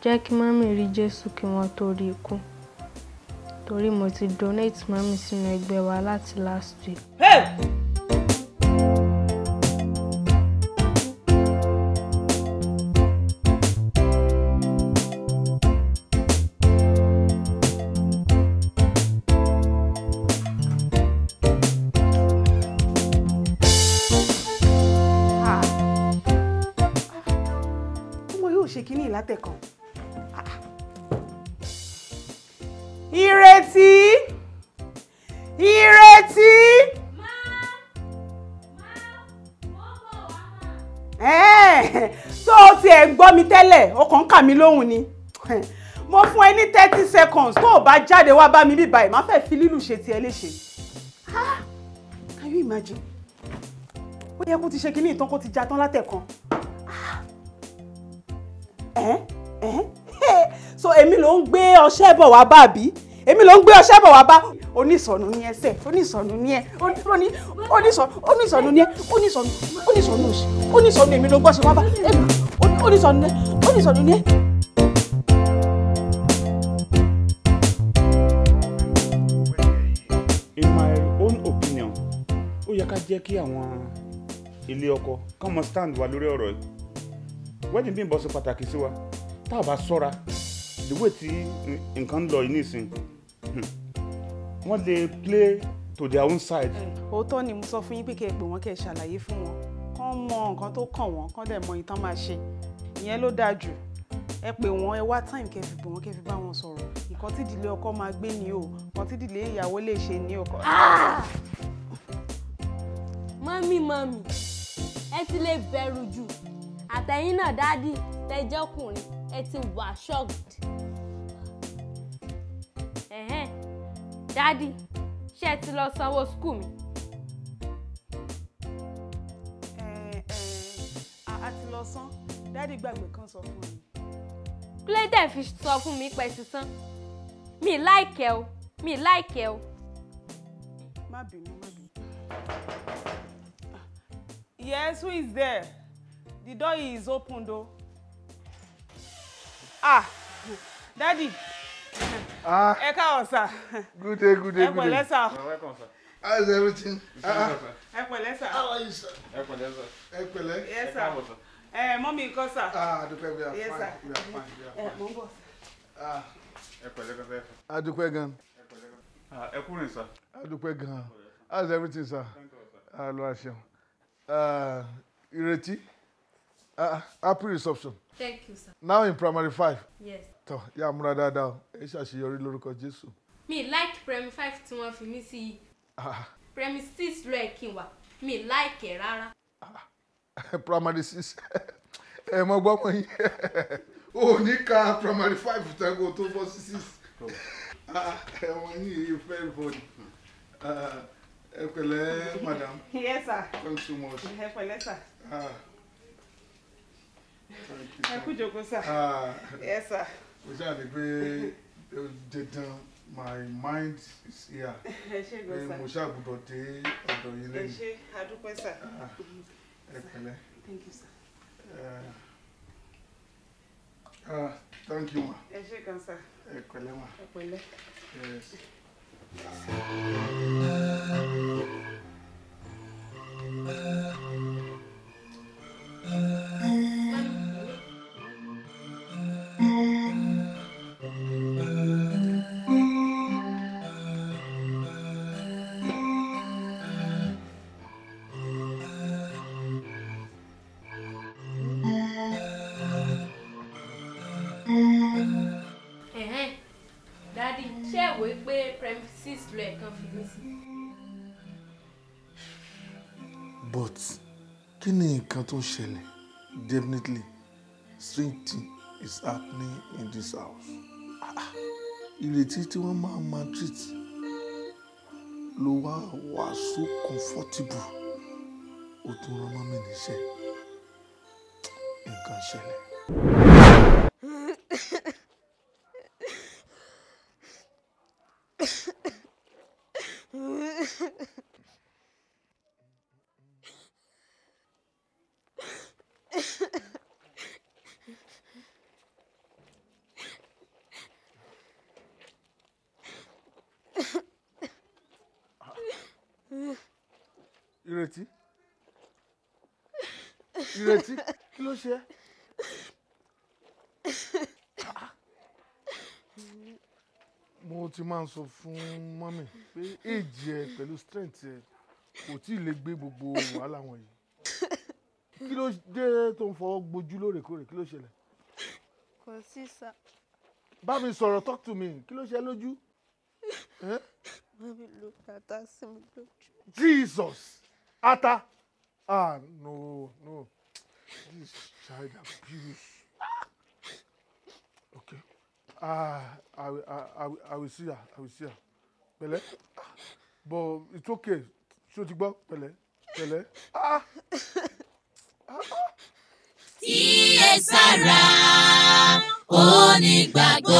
jẹ́ kí mọ́mì rí jésù kí wọ́n tó rí ikú torí mo ti donate mọ́mì sínú ẹgbẹ́ wa láti last week. ọmọ yóò ṣe kínní ìlátẹ̀kan. ìrètí ìrètí. Ẹ́ẹ̀, tó o tiẹ̀ gbọ́ mi tẹ́lẹ̀ o kàn ń kà mí lóhùn ni mo fún ẹ ní thirty seconds tó o bá jáde wá bá mi bí báyìí má fẹ́ fi lílù ṣe tiẹ̀ léṣe. Ah, Can you imagine? ó yẹ kó ti ṣe kínní ìtàn kó ti já tán látẹ̀kan ẹ́ ẹ́ so èmi ló ń gbé ọṣẹ bọ̀ wá bá bí èmi ló ń gbé ọṣẹ bọ̀ wá bá onísọ̀nù ní ẹsẹ̀ onísọ̀nù ní ẹ oní- oní- onísọ̀nù onísọ̀nù ní ẹ onísọ̀nù onísọ̀nù òsì onísọ̀nù èmi ló gbọ́ṣẹ wá bá èmi oní- onísọ̀nù ní ẹ onísọ̀nù ní ẹ. in my own opinion ó yẹ ká jẹ́ kí àwọn ilé ọkọ kán mọ stand wa lórí ọ̀rọ̀ yìí wedding bí n bọ́ sí pàtàkì sí wa tá a bá sọ́ra the way tí n- nǹkan ń lọ yìí nísìn hmm, wọ́n lè play to their own side. òótọ́ ni mo sọ fún yín pé kẹ́ ẹ pè wọ́n kẹ́ ẹ ṣàlàyé fún wọn kán mọ nǹkan tó kàn wọ́n kán dẹ̀ mọ ìtàn máa ṣe ìyẹn ló dáa jù ẹ pè wọ́n ẹ wá time kẹ́ ẹ fi pè wọ́n kẹ́ ẹ fi bá wọn sọ̀rọ̀ nǹkan tí ìdílé ọkọ máa gbé ni o nǹkan tí ìdílé ìyàwó lè ṣe ni o. mọ́mí mọ́mí ẹ ti lè bẹ̀rù jù àtẹ̀yìn náà dádì tẹjọ́kùnrin ẹ ti wà shocked. ẹ̀hẹ́n dádì ṣé ẹ ti lọ sanwó skul mi. ẹ ẹ a a ti lọ sán dáàdì gbàgbé kan sọ fún mi. kílódé fi sọ fún mi pẹ́ sísan mi láìkẹ́ o mi láìkẹ́ o. má bínú má bínú. yes who is there the door is open though. ah daddy Ah, ẹ káwọ sà good day, good day, ẹ good pẹ̀lẹ́ day. sà How's everything? Ah, ẹ pẹ̀lẹ́ sà how are you, sir? Ẹ pẹ̀lẹ́. yes sà ẹ mọ́mí nǹkan sà Ah, Adúpẹ́, we are Yes, fine, sir. we are fine, we ẹ are fine. mọ̀ ń bọ̀. Ah, ẹ pẹ̀lẹ́ pẹ̀lẹ́ Adúpẹ́ gan. ẹ kúrin sá. Adúpẹ́ gan. How's everything, sir? Ah, lọ àṣẹ. Ah, Ìrètí. Ah, happy reception. thank you sir. Now in primary five. yes. Tọ́, yá múra dáadáa o. Ẹ ṣàṣeyọrí lórúkọ Jésù. mi like premi five tí wọ́n fi mí sí i Ah, premi six ló ẹ̀ kí n wà mi like ẹ̀ rárá. primary six. Ẹ mọ gbọ́ mọ yín. O ò ní ka primary five tẹ́gò tó bọ́ sí six. Ah, Ẹ̀wọ̀n yìí yìí very funny. Ah, Ẹ pẹ̀lẹ́ madam. yes sir Thanks so much. ẹ pẹ̀lẹ́ sà Ah, thank you. ẹ kú jókòó sà Ah, yes sir mo ṣáà ní pé dandan my mind is here. ẹ ṣé Pé gan sà mo ṣáà gbọ́dọ̀ dé ọ̀dọ̀ yín ẹ lẹ́yìn. ṣé adúpẹ́ sà Ah, Ẹ pẹ̀lẹ́. thank you sir Eh, ah, Thank you ma. ẹ ṣé gan sà Ẹ pẹ̀lẹ́ ma. ẹ pẹ̀lẹ́. Yes. ẹ̀hẹ́n dádì ṣé ẹ wò ó pé premi six ló ẹ̀ kan fi mí sí. But kí ni nǹkan tó ṣẹlẹ̀? Definitely strange thing is happening in this house. Ah, ah, Ìrètí tí wọ́n máa ma treat ló wá wà so comfortable. Ó tún rán mọ́mí níṣẹ́. Nǹkan ṣẹlẹ̀. ìrètí ìrètí kí ló ṣe ẹ́? Ah. mo ti máa ń sọ fún mọ́mì pé èjì ẹ pẹ̀lú strength ẹ kò tí ì lè gbé gbogbo wàhálà wọ̀nyí kí ló dé tó ń fọwọ́ gbojú lóòrèkóòrè kí ló ṣẹlẹ̀ kò sí sá bá mi sọ̀rọ̀ talk to me kí ló ṣe ẹ́ lójú Eh? mami ló tata sí mi lójú. Jesus ata ah no no this child abuse Ah. okay ah I, will- I, I, will- I will see her I will see her pẹ̀lẹ́ Ah, but it's okay ṣé o ti gbọ́ pẹ̀lẹ́ pẹ̀lẹ́ ah kíyèsára onígbàgbọ́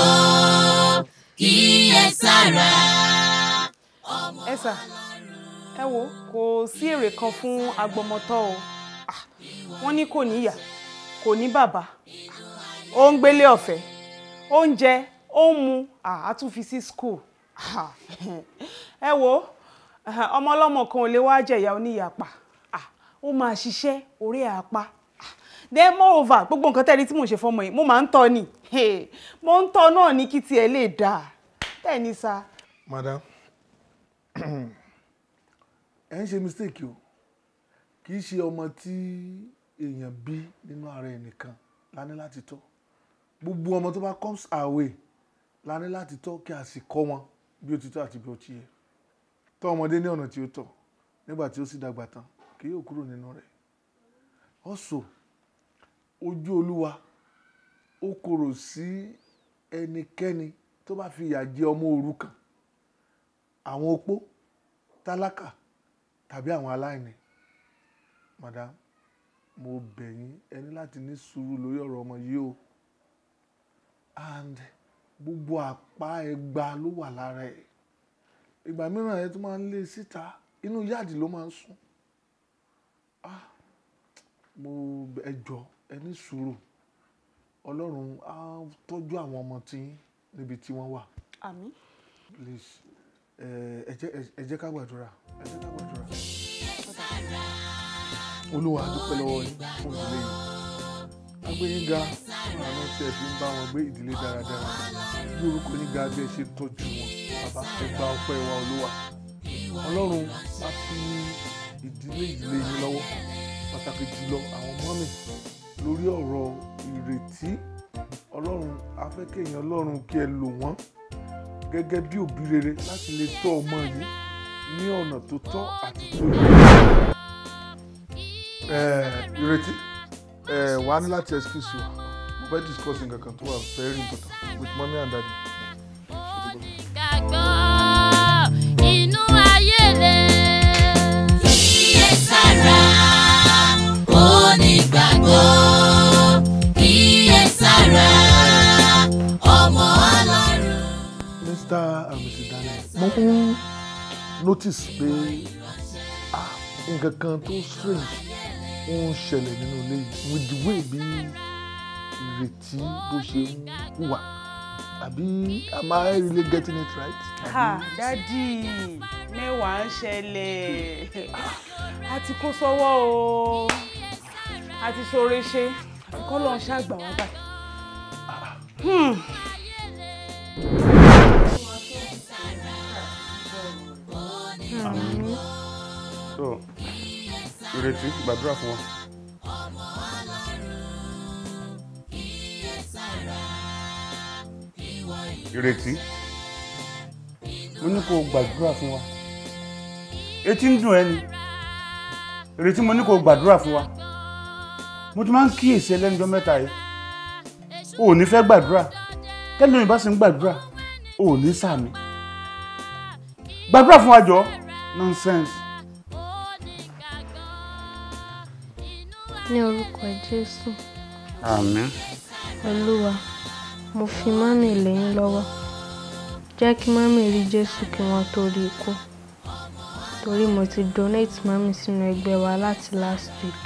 kíyèsára. ẹ sà ẹ wo kò sí èrè kan fún agbọmọtọ́ o Ah, wọ́n ní kò níyà kò ní bàbá ó ń gbélé ọ̀fẹ́ oúnjẹ ó ń mu Ah, á tún fi sí school Ah, ẹ wo ah, ọmọ ọlọ́mọ kan ò lè wá jẹ̀yà oníyàpá Ah, ó máa ṣiṣẹ́ orí àpá then moreover gbogbo nǹkan tẹ́lẹ̀ tí mò ń ṣe fọmọ yìí mo máa ń tọ́ ni Hey, mo ń tọ́ náà ní kí tiẹ̀ lè dáa bẹ́ẹ̀ ni sá. madam ẹ ń ṣe mistake o kì í ṣe ọmọ tí èèyàn bí nínú ara ẹ nìkan la ní láti tọ́ gbogbo ọmọ tó bá comes our way la ní láti tọ́ kí a sì kọ́ wọn bí ó ti tọ́ àti bí ó ti yẹ tọ́ ọmọdé ní ọ̀nà tí ó tọ́ nígbà tí ó sì dàgbà tán kì yóò kúrò nínú rẹ̀ also ojú olúwa ó korò sí ẹnikẹ́ni tó bá fi ìyà jẹ ọmọ òrukàn àwọn opó tálákà tàbí àwọn aláìní madam mo bẹ̀ yín ẹ ní láti ní sùúrù lórí ọ̀rọ̀ ọmọ yìí o and gbogbo àpá ẹgba ló wà lára ẹ̀ ìgbà mìíràn ẹ tún máa ń lé síta inú yáàdì ló máa ń sùn ah mo ẹ jọ ẹ ní sùúrù ọlọ́run á tọ́jú àwọn ọmọ tí yín níbi tí wọ́n wà àmín. please ẹ ẹ jẹ́ ẹ jẹ́ ká gbàdúrà ẹ jẹ́ ká gbàdúrà. olúwa a dúpẹ́ lọ́wọ́ yín fún ìdílé yìí agbẹ́yìn ga fún àánú tí ẹ fi ń bá wọn gbé ìdílé dáradára bí orúkọ yín ga bí ẹ ṣe tọ́jú wọn bàbá ẹ gba ọpẹ́ wa olúwa ọlọ́run á fi ìdílé ìdílé yín lọ́wọ́ pàtàkì jùlọ àwọn mọ́mì lórí ọ̀rọ̀ ìrètí ọlọ́run á fẹ́ kéèyàn ọlọ́run kí ẹ lò wọ́n gẹ́gẹ́ bí òbí rere láti lè tọ́ ọmọ yìí ní ọ̀nà tó tọ́ àti tó yẹ. Ẹ, ìrètí ẹ wà á ní láti excuse you mo fẹ́ discuss nǹkan kan tó wà very important with mommy and daddy. Gbàgbọ́ inú ayé le. Kíyèsára onígbàgbọ́ kíyèsára ọmọ ọlọ́run. Mr. and Mrs. Daniel mo ń notice pé ah, nǹkan kan tó strange ó ń ṣẹlẹ̀ nínú ilé yìí with the way bí ìrètí bó ṣe ń hùwà àbí am I really getting it right? ha dádì mẹ́wàá ń ṣẹlẹ̀ a ti kó sọ́wọ́ o a ti ṣoore ṣe kọ́ lọ́n ṣàgbà wá báyìí. Hmm. so ìrètí gbàdúrà fún wa. ìrètí mo ní kó o gbàdúrà fún wa etí ń dùn ẹ́ ni ìrètí mo ní kó o gbàdúrà fún wa mo ti máa ń kíyèsí ẹlẹ́njọ́ mẹ́ta yìí o ò ní fẹ́ gbàdúrà tẹ́lẹ̀ mi bá sì ń gbàdúrà o ò ní sàmì gbàdúrà fún wa jọ nonsense. ní orúkọ jésù àmín. olúwa mo fi mọ́mì lẹ́yìn lọ́wọ́ jẹ́ kí mọ́mì rí jésù kí wọ́n tó rí ikú torí mo ti donate mọ́mì sínú ẹgbẹ́ wa láti last week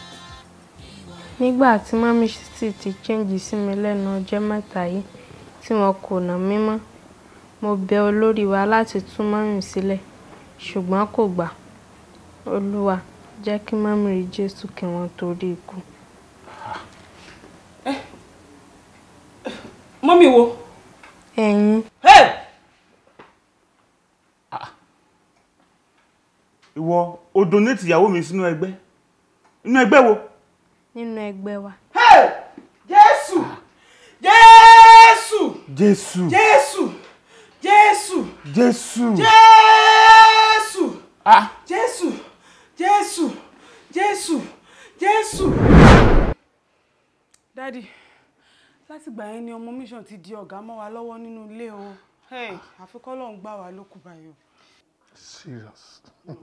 nígbà tí mọ́mì sì ti change sí mi lẹ́nu ọjọ́ mẹ́ta yìí tí wọn kò nà mí mọ́ mo bẹ̀ olórí wa láti tú mọ́mì sílẹ̀ ṣùgbọ́n kò gbà olúwa jẹ́ kí mọ́mí rí jésù kí wọ́n tó rí ikú. mọ́mí wo. ẹ̀yin Hey! ìwọ o donate ìyàwó mi sínú ẹgbẹ́ inú ẹgbẹ́ wo nínú ẹgbẹ́ wa Hey! jésù jésù jésù jésù jésù jésù jésù ah jésù jésù jésù jésù. dádì látìgbà yẹn ni ọmọ mission ti di ọ̀gá mọ́ wa lọ́wọ́ nínú ilé o Hey, àfikọ́ lọ́hún gbà wá lókù báyìí o. serious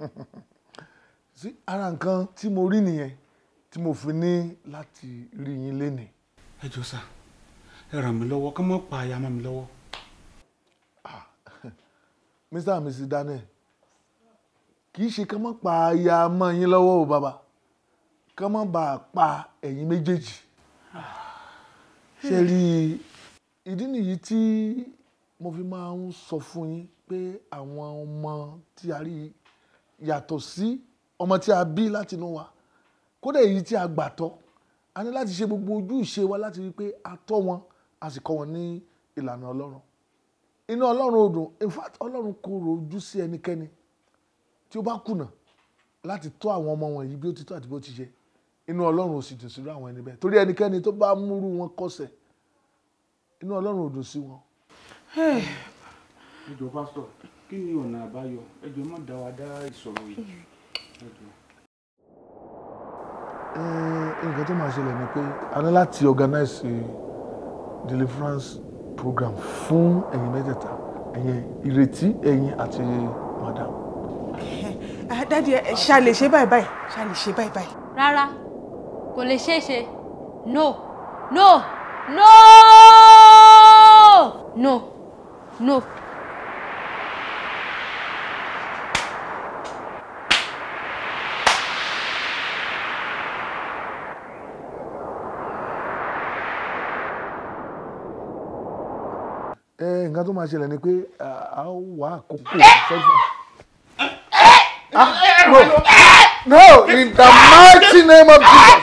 sí ara nǹkan tí mo rí nìyẹn tí mo fi ní láti rí yín lénìí ẹ jọ sá ẹ ràn mí lọ́wọ́ ká má pa aya mọ́ mi lọ́wọ́ mr and mrs daniel kì í ṣe ká má pa aya mọ́ yín lọ́wọ́ o bàbá ká má bàa pa ẹ̀yin méjèèjì ṣe rí i ìdí nìyí tí mo fi máa ń sọ fún yín pé àwọn ọmọ tí a rí yàtọ̀ sí ọmọ tí a bí láti inú wa kódà èyí tí a gbà tọ́ a ní láti ṣe gbogbo ojú ìṣe wa láti rí i pé a tọ́ wọn a sì kọ́ wọn ní ìlànà ọlọ́run inú ọlọ́run ò dùn in fact ọlọ́run kò rojú sí ẹnikẹ́ni tí ó bá kùnà láti tọ́ àwọn ọmọ wọ̀nyí bí ó ti tọ́ àti bí ó ti ṣe inú ọlọ́run ò sì dùn sírú àwọn ẹni bẹ́ẹ̀ torí ẹnikẹ́ni tó bá múrú wọn kọsẹ̀ inú ọlọ́run ò dùn sí wọn. ẹ jọ pásítọ̀ kí ni ọ̀nà àbáyọ ẹ jọ má dá wa dá ìṣòro yìí ẹ jọ. Eh, nǹkan tó máa ṣẹlẹ̀ ni pé a ní láti organize a deliverance program fún ẹ̀yin mẹ́tẹ̀ẹ̀ta ẹ̀yin ìrètí ẹ̀yin àti madam. Ah, dádì ẹ ṣá lè ṣe báyìí báyìí ṣá lè ṣe báyìí báyìí. rárá kò lè ṣeé ṣe no no no no no. ẹ nǹkan tó máa ṣẹlẹ̀ ni pé ah, a ó wá àkókò sẹ́fà. no no in the mighty name of Jesus.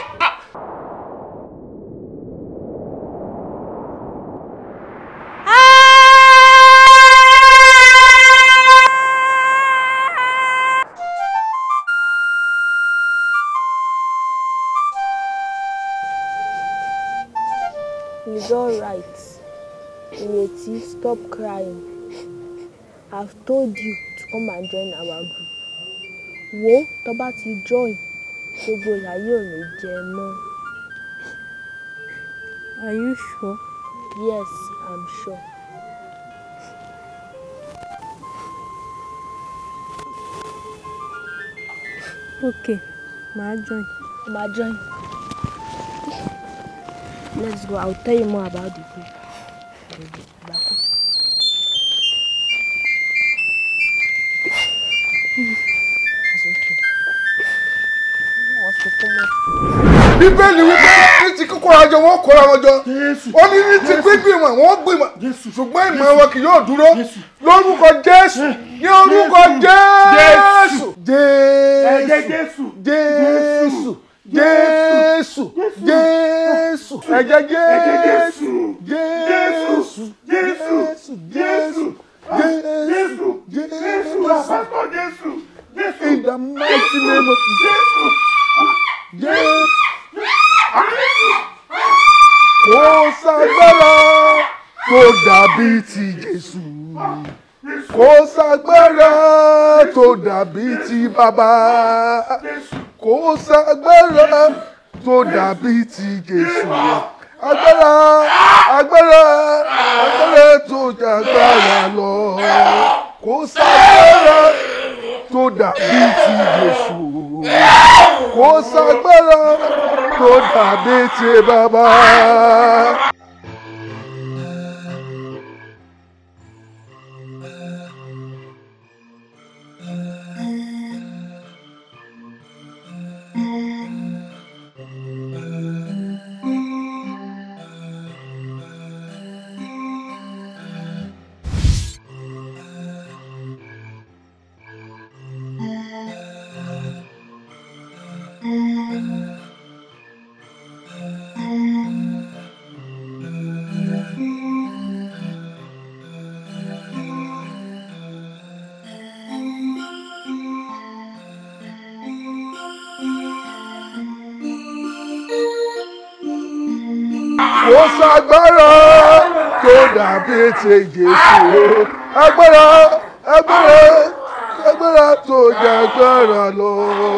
It's alright. Ireti, stop crying. I've told you to come and join our group. Wo tó bá ti join, gbogbo ìyá yóò ní jẹ mọ́. Are you sure? Yes, I'm sure. Okay, màá join. Màá join. Let's go. I'll tell you more about the group. Bako. It's okay. What's the problem? bíbélì wípé ní ti kíkóra jọ wọn kóra wọn jọ ó ní ní ti gbígbìmọ̀ wọn gbìmọ̀ ṣùgbọ́n ìmọ̀ wọn kì yóò dúró lórúkọ jésù ní orúkọ jésù jésù jésù jésù jésù ẹ̀jẹ̀ jésù jésù jésù jésù jésù jésù in the mighty name of Jesus. Jésù. Kò ságbára tó dàbí ti Jésù. Kò ságbára tó dàbí ti bàbá. Kò ságbára tó dàbí ti Jésù. Agbára agbára agbára tó jàgbára lọ. Kò ságbára tó dàbí ti Jésù. Kò ságbára tó dàbí ti bàbá. kò sàgbára tó dàbí ti Jésù agbára agbára agbára tó jẹ agbára lọ.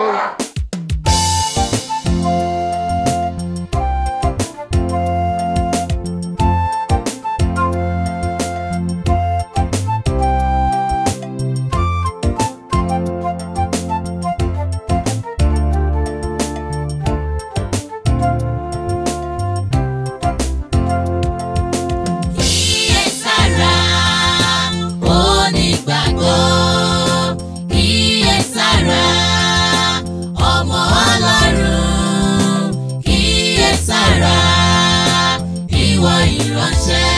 Kíyèsára onígbàgbọ́ kíyèsára ọmọ Ọlọ́run kíyèsára ìwọ ìránṣẹ́